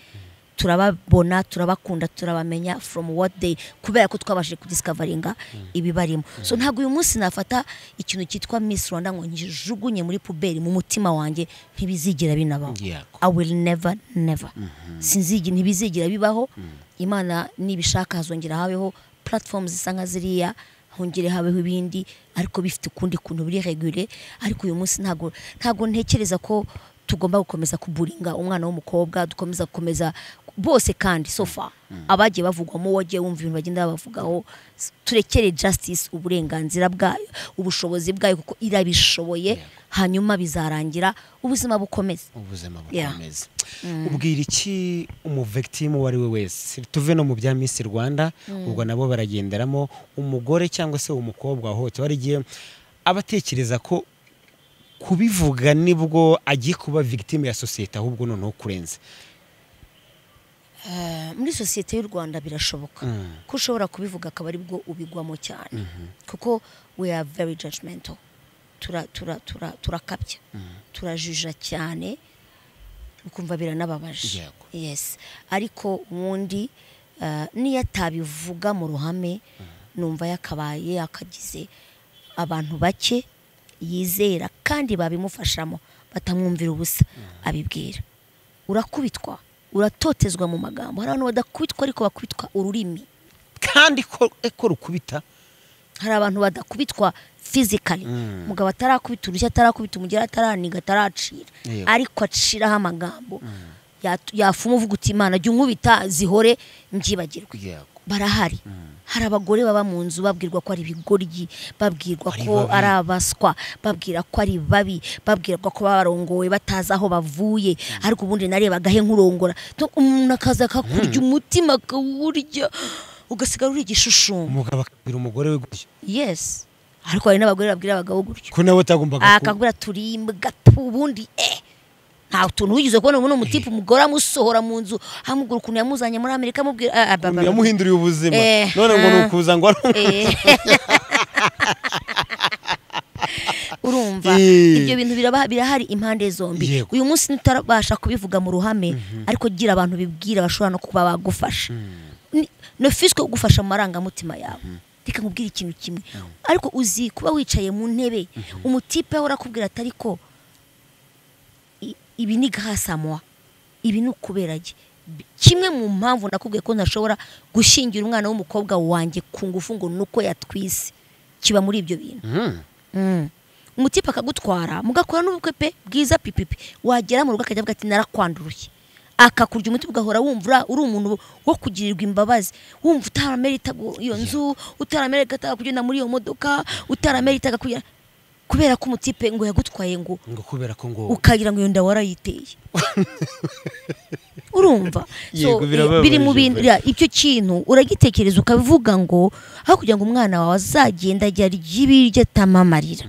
turababona turabakunda turabamenya from what day kubera ko twabashije kudiscavaringa ibibarimo so ntabwo uyu munsi nafata ikintu cyitwa miss rwanda ngo nkijugunye muri puberi mu mutima wanjye ntibizigera binabaho yego I will never never sinzigi ntibizigira bibaho imana nibishaka hazongera habeho platform zisa nka ziriya hongere habeho ibindi ariko bifite ukundi kuntu biri regure ariko uyu munsi ntago ntago ntekereza ko tugomba gukomeza kuburinga umwana w'umukobwa dukomeza gukomeza bose kandi so far abagiye bavugwamo wagiye wumva ibintu bagenda babavugaho s- turekere justice uburenganzira bwayo ubushobozi bwayo kuko irabishoboye hanyuma bizarangira ubuzima bukomeze ubuzima Yeah. bukomeza ubwira iki umuvekitimu uwo ari we wese tuve no mu bya misi rwanda ubwo nabo baragenderamo umugore cyangwa se umukobwa wahohotewe ari igihe aba atekereza ko kubivuga nibwo agiye kuba victime ya sosiyete ahubwo noneho kurenze muri sosiyete y'u rwanda birashoboka ko ushobora kubivuga akaba aribwo ubigwamo cyane kuko we are very judgmental turakabya tura, tura, turakabya. turajuja cyane ukumva biranababaje Yego. yes ariko ubundi eh, niyo atabivuga mu ruhame numva yakabaye yakagize abantu bake yizera kandi babimufashamo batamwumvira ubusa abibwira urakubitwa uratotezwa mu magambo hari abantu badakubitwa ariko bakubitwa ururimi kandi ko eko rukubita hari abantu badakubitwa fizikali umugabo atarakubita urushyi atarakubita umugera ataraniga ataracira Yego. ariko aciraho amagambo yatu- yafuma uvuga uti imana jya unkubita zihore mbyibagirwe barahari hari abagore baba mu nzu babwirwa ko ari ibigoryi babwirwa Ari ko babi. ari abaswa babwira ko ari babi babwirwa ko baba barongowe batazi aho bavuye ariko ubundi narebagahe nk'urongora Donc umuntu akaza akakurya umutima akawurya ugasigara uri igishushumu umugabo akabwira umugore we gutya yes ariko hari n'abagore babwira abagabo gutyo ko nawe utagombaga ku- akabwira turi imbwa tu ubundi eh nta tuntu wigeze kubona ubu ni umutipe umugore amusohora mu nzu amubwira ukuntu yamuzanye muri amerika amubwira ah, ah, bah, bah, ukuntu bah. yamuhinduriye ubuzima Eh, none ngo ah. ni ukuza ngo ari Eh. urumva Eh. ibyo bintu biraba- birahari impande zombi Yego. uyu munsi ntutarabasha kubivuga mu ruhame ariko gira abantu bibwira bashobora no kuba bagufasha Ni- no fisiko kugufasha mu marangamutima yawe reka nkubwire ikintu kimwe ariko uzi kuba wicaye mu ntebe umutipe ahora akubwira atari ko i- ibi ni gahasamuwa ibi ni ukubera iki kimwe mu mpamvu nakubwiye ko ntashobora gushingira umwana w'umukobwa wanjye ku ngufu ngo ni uko yatwise kiba muri ibyo bintu Mm. Mm. umutipe akagutwara mugakora n'ubukwe pe bwiza pipipi wagera mu rugo akajya avuga ati narakwanduruye akakurya umuti ugahora wumva uri umuntu wo kugirirwa imbabazi wumva utaramerita iyo nzu utaramerita kugenda muri iyo modoka utaramerita kugenda kubera ko umutipe ngo yagutwaye ngo ngo kubera ko ngo ukagira ngo iyo nda warayiteye urumva Yego, birababaje biri mu bintu pe. ya, icyo kintu uragitekereza ukabivuga ngo aho kugira ngo umwana wawe azagenda ajya arya ibiryo atamamarira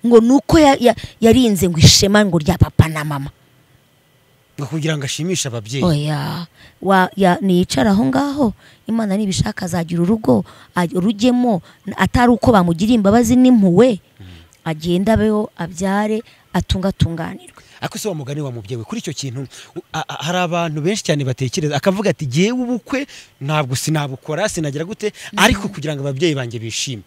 ngo ni uko ya- ya- yarinze ngo ishema ngo rya papa na mama ngo kugira ngo ashimishe ababyeyi oya wa- ya- niyicara aho ngaho imana nibishaka azagira urugo aj- urujyemo n- atari uko bamugiriye imbabazi n'impuwe agenda abeho abyare atungatunganirwe ariko se wa mugani wa mubyeyi we kuri icyo kintu u- a- a- hari abantu benshi cyane batekereza akavuga ati jyewe ubukwe ntabwo sinabukora sinagira gute ariko kugira ngo ababyeyi banjye bishime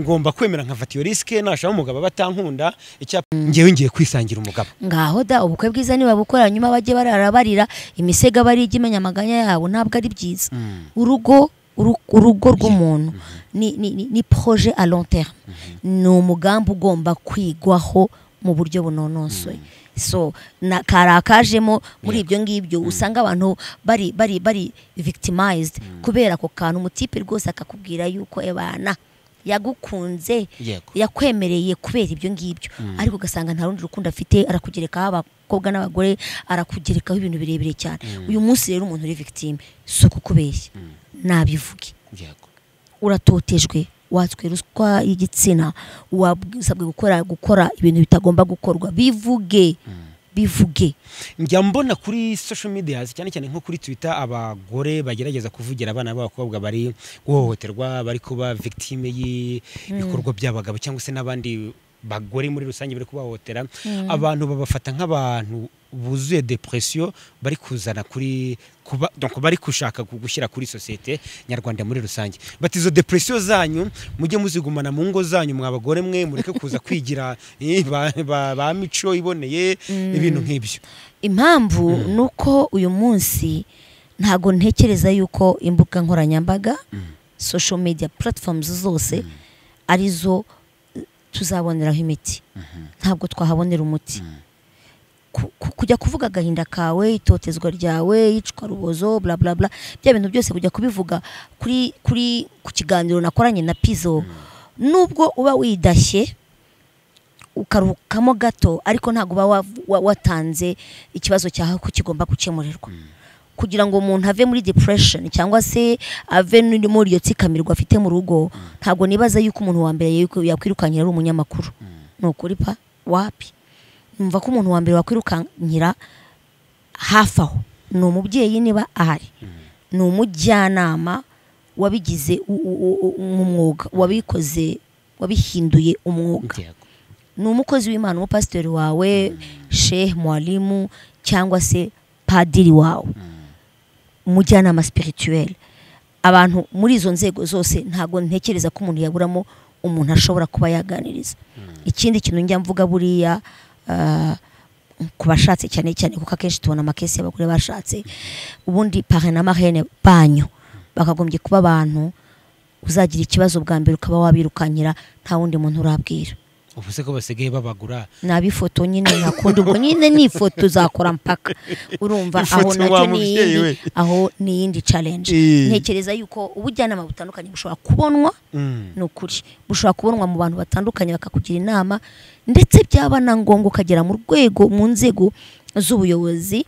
ngomba kwemera nkafata iyo risike nashaka umugabo batankunda icyapa ngewe ngiye kwisangira umugabo ngaho da ubukwe bwiza nibabukora nyuma bajye barara barira imisego aba ari ijya imenya amaganya yabo ntabwo ari byiza urugo uru- urugo rw'umuntu ni, ni, ni, ni projet à long terme ni umugambi ugomba kwigwaho mu buryo bunonosoye so na karakajemo muri ibyo ngibyo usanga abantu bari bari bari victimized kubera ako kantu umutipe rwose akakubwira yuko ebana yagukunze yego yakwemereye kubera ibyo ngibyo ariko ugasanga nta rundi rukundo afite arakugerekaho abakobwa n'abagore arakugerekaho ibintu birebire cyane uyu munsi rero umuntu uri victime si ukukubeshya nabivuge yego uratotejwe watswe ruswa y'igitsina wasabwe gukora gukora ibintu bitagomba gukorwa bivuge bivuge njya mbona kuri social media cyane cyane nko kuri twitter abagore bagerageza kuvugira abana b'abakobwa bari guhohoterwa bari kuba victime y'ibikorwa by'abagabo cyangwa se n'abandi bagore muri rusange bari kubahohotera abantu babafata nk'abantu buzuye depression bari kuzana kuri kuba donc bari gushaka gushyira kuri sosiyete nyarwanda muri rusange bati izo depression zanyu mujye muzigumana mu ngo zanyu mwa bagore mwe mureke kuza kwigira eh, ba, ba, ba mico iboneye ibintu nk'ibyo impamvu ni uko uyu munsi ntago ntekereza yuko imbuga nkoranyambaga social media platforms zose arizo eh, tuzaboneraho imiti ntabwo twahabonera umuti Ku- ku- kujya kuvuga agahinda kawe itotezwa ryawe iyicwa rubozo bla bla bla bya bintu byose kujya kubivuga kuri kuri ku kiganiro nakoranye na pizo nubwo uba widashye ukaruhukamo gato ariko ntabwo uba wav- wa- watanze ikibazo cyawe ko kigomba gukemurirwa kugira ngo umuntu ave muri depression cyangwa se ave n- muri iyo tsikamirwa afite mu rugo ntabwo nibaza yuko umuntu wa mbere yuko yakwirukankira ari umunyamakuru ni ukuri pa wapi numva ko umuntu wa mbere wakwirukankira hafi aho ni umubyeyi niba ahari ni umujyanama wabigize u- u- u- u- umwuga wabikoze wabihinduye umwuga yego ni umukozi w'imana umupasitori wawe shehe mwarimu cyangwa se padiri wawe umujyanama sipirituweli abantu muri izo nzego zose ntabwo ntekereza ko umuntu yaburamo umuntu ashobora kuba yaganiriza ikindi kintu njya mvuga buriya ah, ku bashatse cyane cyane kuko akenshi tubona amakesi y'abagore bashatse ubundi pare na marene banyu bakagombye kuba abantu uzagira ikibazo bwa mbere ukaba wabirukankira nta wundi muntu urabwira ubu se ko basigaye babagura naba ifoto nyine nakunda ubwo nyine ni ifoto uzakora mpaka urumva Ifoto aho nacyo wa ni mubyeyi we. iyindi aho ni iyindi challenge Eh. ntekereza yuko ubujyanama butandukanye bushobora kubonwa Mm. ni ukuri bushobora kubonwa mu bantu batandukanye bakakugira inama ndetse byaba na ngombwa ukagera mu rwego mu nzego z'ubuyobozi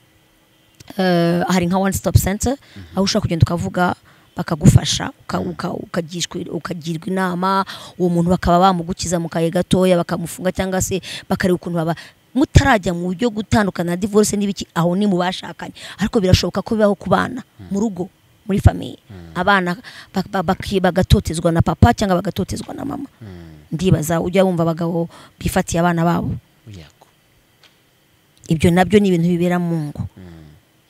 eh, hari nka one stop center aho ushobora kugenda ukavuga bakagufasha uka- uka- ukagishwa- ukagirwa inama uwo muntu bakaba bamugukiza mu kaye gatoya bakamufunga cyangwa se bakareba ukuntu baba mutarajya mu buryo gutandukana divorce n'ibiki aho ni mu bashakanye ariko birashoboka ko bibaho ku bana mu rugo muri famiye abana ba- ba- baki- bagatotezwa na papa cyangwa bagatotezwa na mama ndibaza ujya wumva abagabo bifatiye abana babo yego ibyo nabyo ni ibintu bibera mu ngo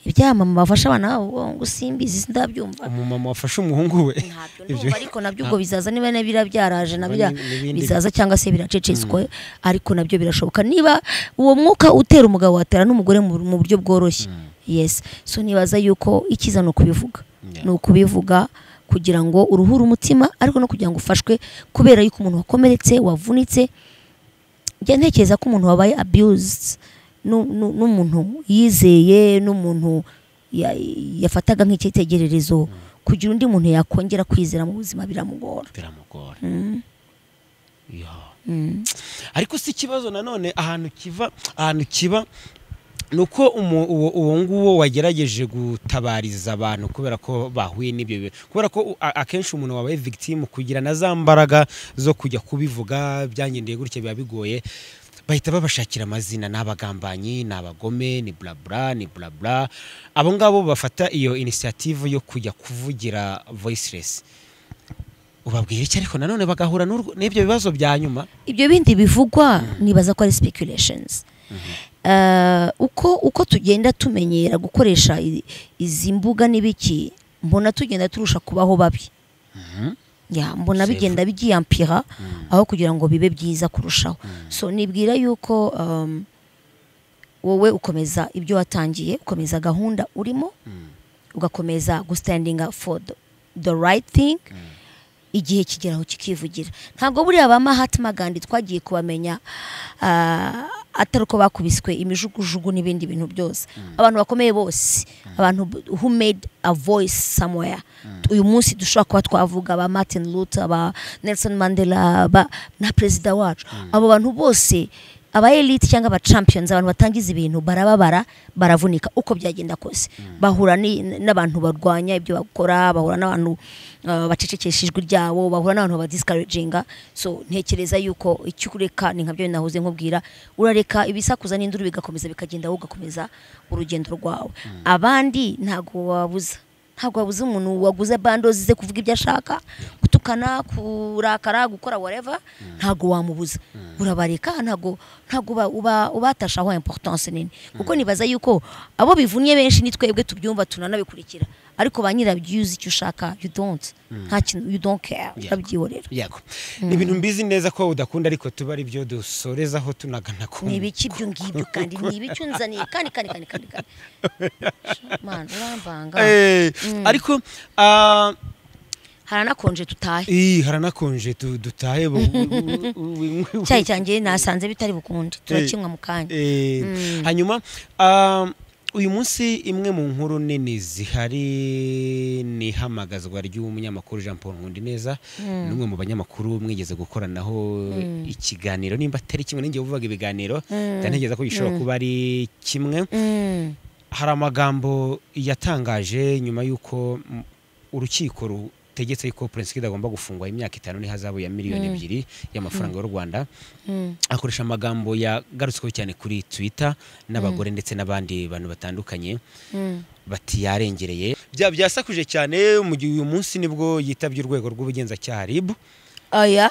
ibyamama bafasha abana babo ngo simbizi ndabyumva umumama wafashe umuhungu we ntabyo ibyo- ndumva ariko nabyo ubwo bizaza niba na biriya byaraje na Ubwo biriya ni- n'ibindi- bizaza cyangwa se biracecetswe ariko nabyo birashoboka niba uwo mwuka utera umugabo watera n'umugore mu mu buryo bworoshye yes so nibaza yuko ikiza ni ukubivuga Yeah. ni ukubivuga kugira ngo uruhure umutima ariko no kugira ngo ufashwe kubera yuko umuntu wakomeretse wavunitse njya ntekereza ko umuntu wabaye abused nu- nu- n'umuntu yizeye n'umuntu ya- yafataga nk'icyitegererezo kugira undi muntu yakongera kwizera mu buzima biramugora biramugora Ya. ariko si ikibazo nanone ahantu kiva ahantu kiba ni uko umu- uwo uwo nguwo wagerageje gutabariza abantu kubera ko bahuye n'ibyo bibazo kubera ko u- a- akenshi umuntu wabaye victim kugira na za mbaraga zo kujya kubivuga byangendeye gutya biba bigoye bahita babashakira amazina ni abagambanyi ni abagome ni burabura ni burabura abo ngabo bafata iyo inisiyative yo kujya kuvugira voiceless ubabwira iki ariko nanone bagahura n'urwo- n'ibyo bibazo bya nyuma ibyo bindi bivugwa nibaza ko ari speculations Eh, uko uko tugenda tumenyera gukoresha i- izi mbuga n'ibiki mbona tugenda turusha kubaho babi Ya, mbona C'est bigenda byiyampira aho kugira ngo bibe byiza kurushaho so nibwira yuko um, wowe ukomeza ibyo watangiye ukomeza gahunda urimo ugakomeza gustandinga for the, the right thing igihe kigeraho kikivugira ntabwo buriya ba mahatma gandhi twagiye kubamenya ah, atari uko bakubiswe imijugujugu n'ibindi bintu byose abantu bakomeye bose abantu b- who made a voice somewhere uyu munsi dushobora kuba twavuga ba martin luther ba nelson mandela ba na perezida wacu abo bantu bose aba elite cyangwa aba champions abantu batangiza ibintu barababara baravunika uko byagenda kose bahura ni- n'abantu barwanya ibyo bakora bahura n'abantu uh, bacecekesha ijwi ryabo bahura n'abantu badiscouraginga so ntekereza yuko icyo ureka ni nka byo nahoze nkubwira urareka ibisakuza n'induru bigakomeza bikagenda wowe ugakomeza urugendo rwawe abandi ntabwo wabuza ntabwo wabuze umuntu waguze bandozi ze kuvuga ibyo ashaka gutukana kurakara gukora whatever ntabwo wamubuza urabareka ntabwo ntabwo uba- uba- ubatasha aho importance nini kuko nibaza yuko abo bivunnye benshi ni twebwe tubyumva tunanabikurikira ariko ba nyirabyo iyo uzi icyo ushaka you don't nta kintu you don't care Yeah. urabyihorera yego ni ibintu mbizi neza ko udakunda ariko tuba ari byo dusorezaho tunagana ku ni ibiki ibyo ngibyo kandi ni ibiki unzaniye kandi kandi kandi kandi kandi man urambanga Eh, ariko ah, haranakonje tutahe ii, haranakonje tu- dutahe bu- bu- bu- bu- icyayi cyanjye nasanze bitari bukunde turakinywa mu kanya Eh, hanyuma ah, uyu munsi imwe mu nkuru nini zihari ni ihamagazwa ry'umunyamakuru Jean Paul Nkundineza n'umwe mu banyamakuru mwigeze gukoranaho ikiganiro nimba atari kimwe ninjye uvuga ibiganiro ndantekereza ko gishobora kuba ari kimwe Mm. hari amagambo yatangaje nyuma y'uko mm, urukiko rutegetse yuko Prince Kid agomba gufungwa imyaka itanu n'ihazabu ya miliyoni ebyiri y'amafaranga y'u Rwanda Mm. akoresha amagambo yagarutsweho cyane kuri Twitter n'abagore ndetse n'abandi bantu batandukanye Mm. bati yarengereye bya byasakuje cyane mu gihe uyu munsi nibwo yitabye urwego rw'ubugenzacyaha RIB oya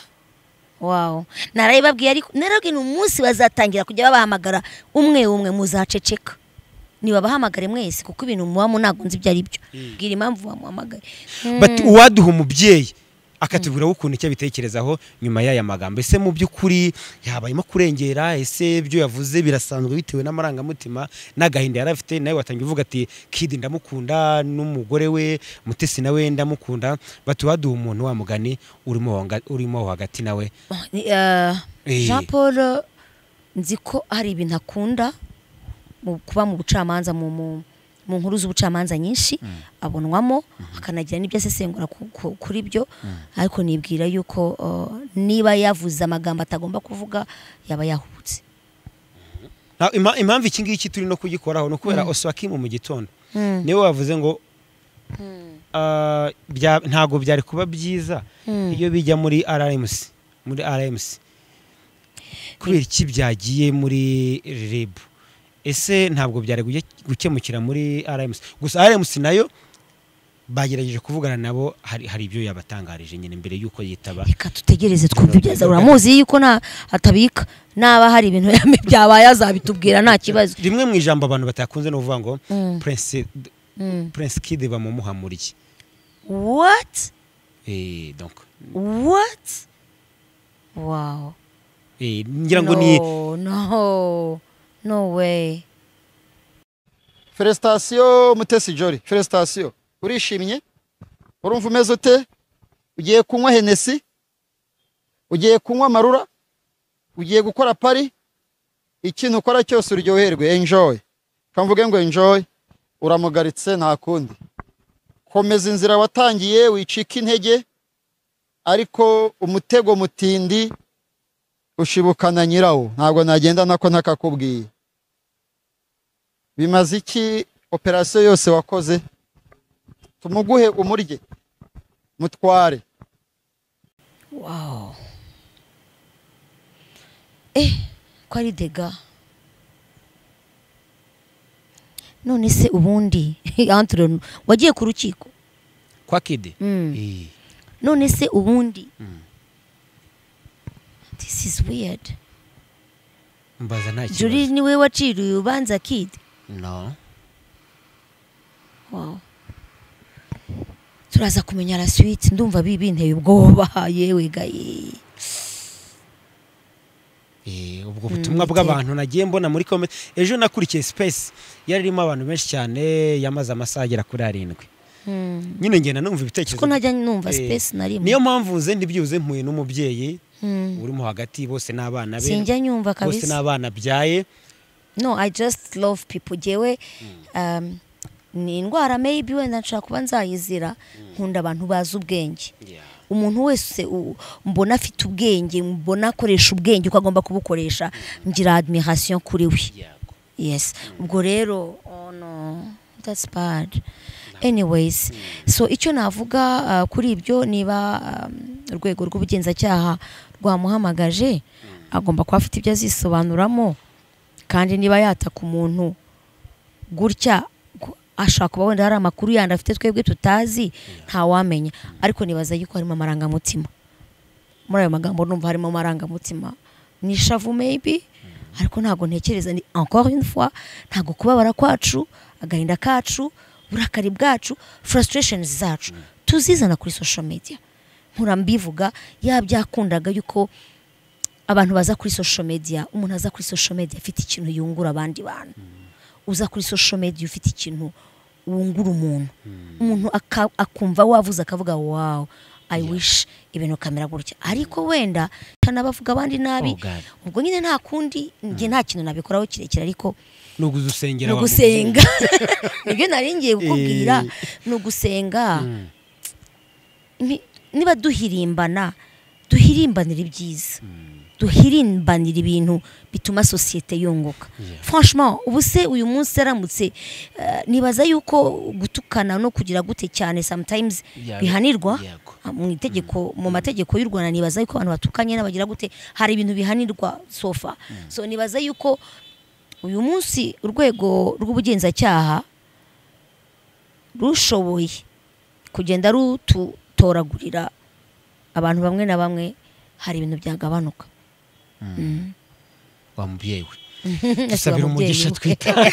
wawu narabibabwiye ariko narababwiye ni umunsi bazatangira kujya babahamagara umwe umwe muzaceceka nibabahamagare mwese kuko ibintu muba mu ntabwo nzi ibyo ari byo bwira impamvu bamuhamagaye bati uwaduha umubyeyi akatubwira ukuntu icyo abitekerezaho nyuma y'aya magambo ese mu by'ukuri yabayemo kurengera ese ibyo yavuze birasanzwe bitewe n'amarangamutima n'agahinda yari afite nawe watangiye uvuga ati kidi ndamukunda n'umugore we mutesi nawe ndamukunda bati uwaduha umuntu wa mugani urimo wa nga- urimo aho hagati nawe Ni, eh, Eh. Jean Paul nzi ko hari ibintu akunda mu- kuba mu bucamanza mu mu- mu nkuru z'ubucamanza nyinshi abonwamo akanagira n'ibyo asesengura ku- ku- kuri byo ariko nibwira yuko eh, niba yavuze amagambo atagomba kuvuga yaba yahubutse Na- ima- impamvu iki ngiki turi no kugikoraho ni ukubera oswakimu mu gitondo niwe wavuze ngo ah, bya- ntabwo byari kuba byiza iyo bijya muri rmc muri rmc kubera iki byagiye muri rib ese ntabwo byari gujya- gukemukira muri rmc gusa rmc nayo bagerageje kuvugana nabo hari hari ibyo yabatangarije nyine mbere y'uko yitaba reka tutegereze twumve ibyo aza uramuzi yuko nta atabika naba hari ibintu yame- byabaye azabitubwira nta kibazo rimwe mu ijambo abantu batakunze ni ukuvuga ngo Mm. prince Mm. prince kid bamumuha muri iki what Eh, donc what wow eh, ngira ngo ni No, no no way feresitasiyo mutesi jori feresitasiyo urishimye urumva umeze ute ugiye kunywa henesi ugiye kunywa amarura ugiye gukora pari ikintu ukora cyose uryoherwe enjoy reka mvuge ngo enjoy uramugaritse nta kundi komeza inzira watangiye wicika intege ariko umutego mutindi ushibukana nyirawo ntabwo nagenda nako ntakakubwiye bimaze iki operasiyo yose wakoze tumuguhe umurye mutware wow eh ko ari dega none se ubundi Antoine, wagiye ku rukiko kwa kid Mm. Eh, none se ubundi Mm. this is weird mbaza nta juri kibazo niwe waciriye urubanza kid no wow turaza kumenya la suite ndumva bibinteye ubwoba yewe gaye Eh, ubwo butumwa bw'abantu nagiye mbona muri comment ejo nakurikiye space yari irimo abantu benshi cyane yamaze amasaha agera kuri arindwi Hmm. nyine ngenda numva ibitekerezo kuko najya numva Eh, space na rimwe niyo mpamvu nze ntibyibuze mpuye n'umubyeyi Hmm. urimo hagati bose n'abana be sinjya nyumva bose kabisa n'abana byaye no i just love people jewe um, ni indwara maybe wenda nshobora kuba nzayizira nkunda abantu bazi ubwenge umuntu wese u- mbona afite ubwenge mbona akoresha ubwenge uko agomba kubukoresha ngira admiration kuri we yes ubwo rero oh no that's bad anyways so icyo navuga uh, kuri ibyo niba um, urwego rw'ubugenzacyaha rwamuhamagaje agomba kuba afite ibyo azisobanuramo kandi niba yataka umuntu gutya gu- ashobora kuba wenda hari amakuru yandi afite twebwe tutazi ntawamenya ariko nibaza yuko harimo amarangamutima muri ayo magambo numva harimo amarangamutima ni ishavu maybe ariko ntabwo ntekereza ni encore une fois ntabwo kubabara kwacu agahinda kacu uburakari bwacu frustrations zacu tuzizana kuri social media nkura mbivuga yaba byakundaga yuko abantu baza kuri social media umuntu aza kuri social media afite ikintu yungura abandi bantu uza kuri social media ufite ikintu wungura umuntu umuntu aka- akumva wavuze akavuga wow i wish ibintu kamera gutya ariko wenda tanabavuga abandi nabi Oh God. ubwo nyine nta kundi njye nta kintu nabikoraho kirekire ariko ni ugusengera ni ugusenga nibyo nari ngiye kukubwira ni ugusenga Ni- niba duhirimbana duhirimbanire ibyiza duhirimbanire ibintu bituma sosiyete yunguka franchement ubu se uyu munsi aramutse eh, nibaza yuko gutukana no kugira gute cyane sometimes Yaba- bihanirwa yego. Ah, mu itegeko mu mategeko y'u Rwanda nibaza yuko abantu batukanye n'abagira gute hari ibintu bihanirwa sofa so nibaza yuko uyu munsi urwego rw'ubugenzacyaha rushoboye kugenda rututoragurira abantu bamwe na bamwe hari ibintu byagabanuka wa mubyeyi we Asaba umubyeyi dusabira umugisha we. twitaye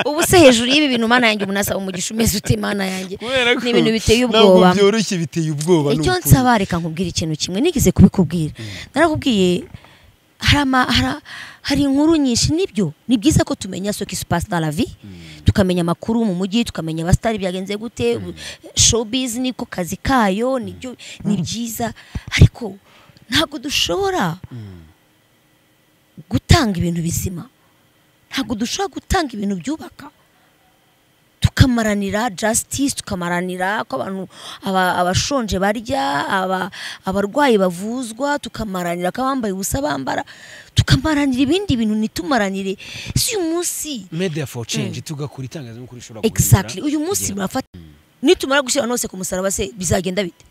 ubu se hejuru y'ibi bintu mana yanjye umuntu asaba umugisha umeze ute mana yanjye kubera ko ni ibintu biteye ntabwo ubwoba byoroshye biteye ubwoba ni icyo ukuri. nsaba reka nkubwira ikintu kimwe nigeze kubikubwira narakubwiye hari ama- hari- hari inkuru nyinshi nibyo ni byiza ko tumenya ce qui se passe dans la vie tukamenya amakuru mu mujyi tukamenya abasitari byagenze gute showbiz niko kazi kayo nibyo ni byiza ariko ntabwo dushobora gutanga ibintu bizima ntabwo dushobora gutanga ibintu byubaka tukamaranira justice tukamaranira ko abantu aba- abashonje barya aba- abarwayi bavuzwa tukamaranira ko abambaye ubusa bambara tukamaranira ibindi bintu ntitumaranire si uyu munsi media for change tugakora itangazamakuru ishobora guhindura exactly uyu munsi igihe. murafata nitumara gushyira hano hose ku musaraba se bizagenda bite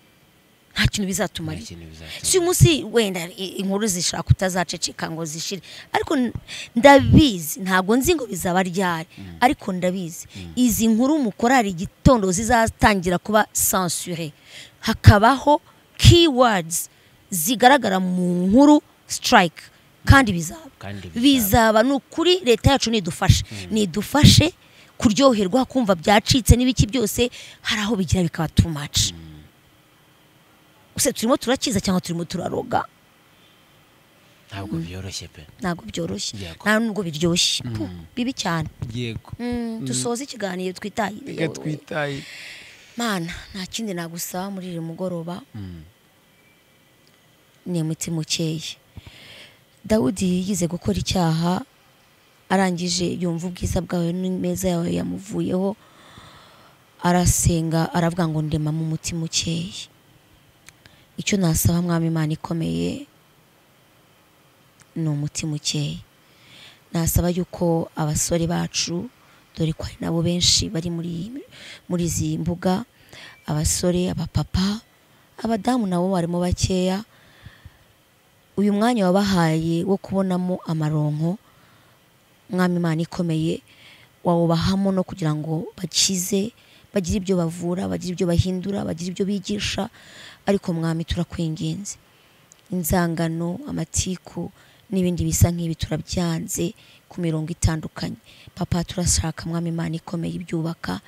nta kintu bizatumara ikintu bizatuma si umunsi wenda i- inkuru zishaka kutazaceceka ngo zishire ariko n- ndabizi ntabwo nzi ngo bizaba ryari ariko ndabizi izi nkuru mukora hari igitondo zizatangira kuba sansure hakabaho keywords zigaragara mu nkuru strike kandi bizaba kandi bizaba ni ukuri leta yacu nidufashe nidufashe kuryoherwa kumva byacitse n'ibiki byose hari aho bigira bikaba too much use turimo turakiza cyangwa turimo turaroga ntabwo byoroshye pe ntabwo byoroshye Yego. nta nubwo biryoshye Puh, bibi cyane yego Mm, dusoze ikiganiro twitahire reka twitaye mana nta kindi nagusaba muri uyu mugoroba ni mutima ukeye dawudi yize gukora icyaha arangije yumva ubwiza bwawe n'imeza yawe yamuvuyeho arasenga aravuga ngo ndemamo umutima ukeye icyo nasaba mwami imana ikomeye ni umutima ukeye nasaba yuko abasore bacu dore ko hari nabo benshi bari muri muri izi mbuga abasore abapapa abadamu nabo barimo bakeya uyu mwanya wabahaye wo kubonamo amaronko mwami imana ikomeye wawubahamo no kugira ngo bakize bagire ibyo bavura bagire ibyo bahindura bagire ibyo bigisha ariko mwami turakwinginze inzangano amatiku n'ibindi bisa nk'ibi turabyanze ku mirongo itandukanye papa turashaka mwami imana ikomeye ibyubaka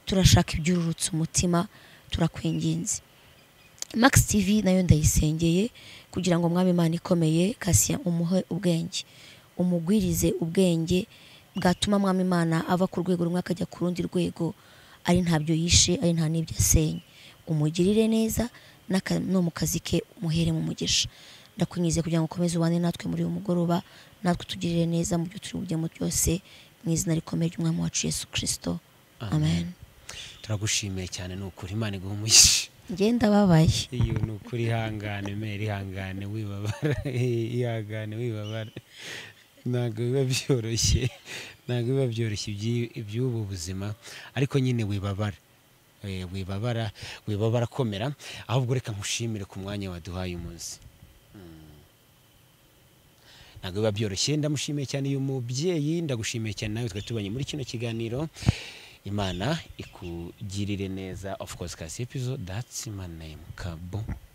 turashaka ibyururutsa umutima turakwinginze max tv nayo ndayisengeye kugira ngo mwami imana ikomeye kasiya umuhe ubwenge umugwirize ubwenge bwatuma mwami imana ava ku rwego rumwe akajya ku rundi rwego ari ntabyo yishe ari nta n'ibyo asenye umugirire neza n'aka- no mu kazi ke umuhere mu mugisha ndakwinyize kugira ngo ukomeze ubane natwe muri uyu mugoroba natwe tugirire neza mu byo turi bujyemo byose mu izina rikomeye ry'umwami wacu yesu kirisito amen turagushimiye cyane ni ukuri imana iguha umugisha ngenda babaye iyo ni ukuri ihangane mera ihangane wibabara ihangane wibabara ntabwo biba byoroshye ntabwo biba byoroshye iby'i- iby'ubu buzima ariko nyine wibabara Eh, wibabara wibabara komera ahubwo reka nkushimire ku mwanya waduhaye umunsi ntabwo biba byoroshye ndamushimiye cyane uyu mubyeyi ndagushimiye cyane nawe twari tubanye muri kino kiganiro imana ikugirire neza of course kasi episode that's my name kabo